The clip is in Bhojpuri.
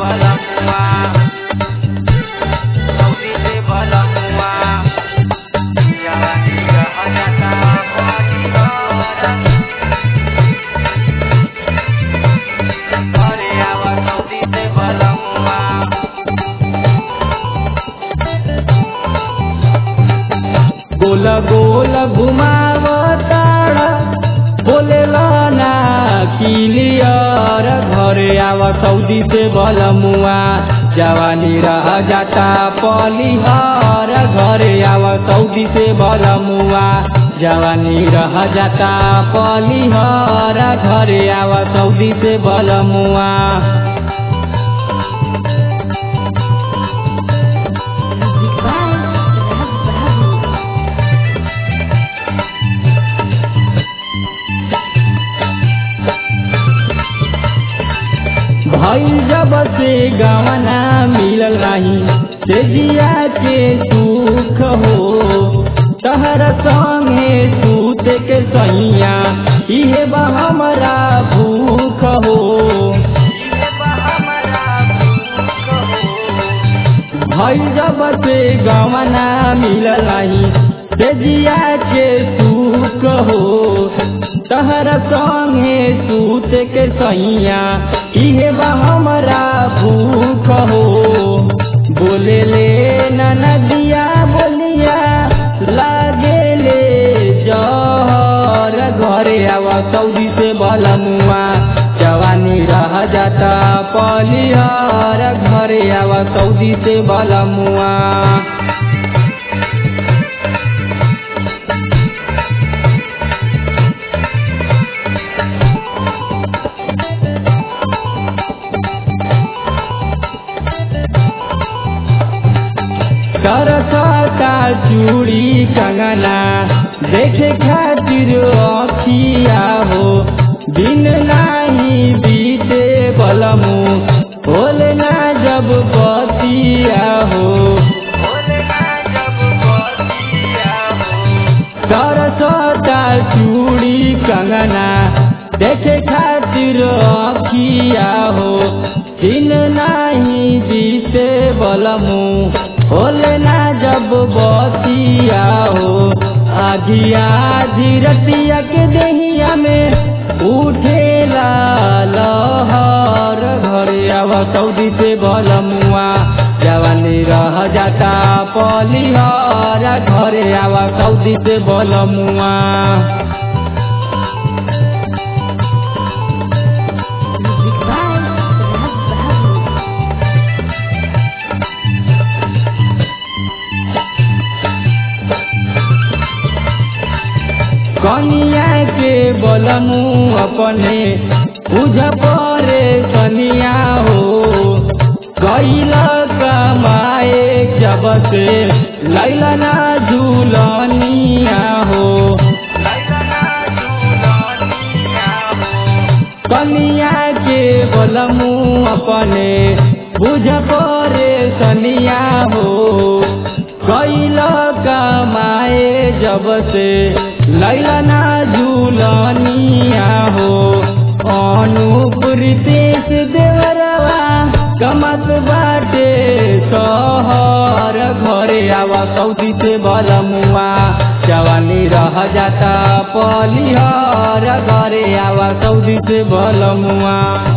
बलमुआ सऊदी से बलमुआ जवानी रह जाता पानी भरा घरे आवा सऊदी से बलमुआ गोल गोल घुमावताड़ा बोले ना किलियर घरे आव सऊदी से बलमुआ जवानी रह जाता पलिहर घरे आव सऊदी से बलमुआ जवानी रह जाता पलिहर घरे आव सऊदी से बलमुआ Music by Raj Babu. भाई जब से गवना मिलल नहीं से जिया के सुख हो तहर संगे सूते के सैया इहे बा हमरा भूख हो इहे बा हमरा भूख हो भाई जब से गवना मिलल नहीं से जिया के सुख हो तहर संगे सूते के सैया इहे बा हमरा भूख हो बोले ले नदिया बोलिया लागे ले जहर घरे आवा सऊदी से बलमुआ जवानी रह जाता पलिहर घरे आवा सऊदी से बलमुआ करता चूड़ी कंगना देखे खातिर अखिया हो दिन नाही बीते बलमु होले ना जब बतिया हो बोले ना जब बतिया हो करता चूड़ी कंगना देखे खातिर अखिया हो दिन नाही बीते बलमु होले ना जब बतिया हो आधिया धीरतिया के देहिया में उठेला लहर घरे आव सऊदी से बलमुआ जवानी रह जाता पलिहर घरे आव सऊदी से बलमुआ Music by Raj Babu. कनिया के बलमु अपने बुझ परे कनिया हो कैल कमाए जब से लैला ना झूलनिया हो लैला ना झूलनिया हो कनिया के बलमु अपने बुझ परे सनिया हो कैल कमाए जब से लैला ना झूलनिया हो अनुप रितेश देवरवा कमत बाटे सहर घरे आवा सऊदी से बलमुआ जवानी रह जाता पलिहर घरे आवा सऊदी से बलमुआ